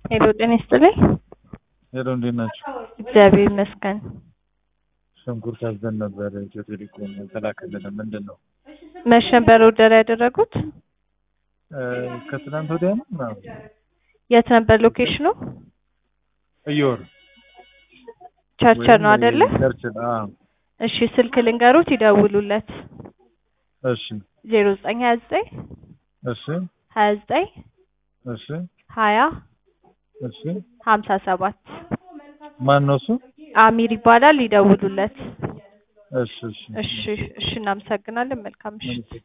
ሄሎ ጤና ይስጥልኝ። ሄሎ እንዴት ናቸው? እግዚአብሔር ይመስገን። ሽንኩርት አዘን ነበር ኢትዮ ቴሌኮም ተላከልን። ምንድን ነው መች ነበር ኦርደር ያደረጉት? እ፣ ከትናንት ወዲያ ነው ምናምን የት ነበር ሎኬሽኑ? እየወር ቸርቸር ነው አይደለ? ቸርችል። አዎ እሺ ስልክ ልንገሩት ይደውሉለት። እሺ ዜሮ ዘጠኝ ሀያ ዘጠኝ እሺ ሀያ ዘጠኝ እሺ ሀያ እሺ ሀምሳ ሰባት ማን ነው እሱ? አሚር ይባላል። ይደውሉለት። እሺ እሺ እሺ እሺ፣ እናመሰግናለን። መልካም ምሽት።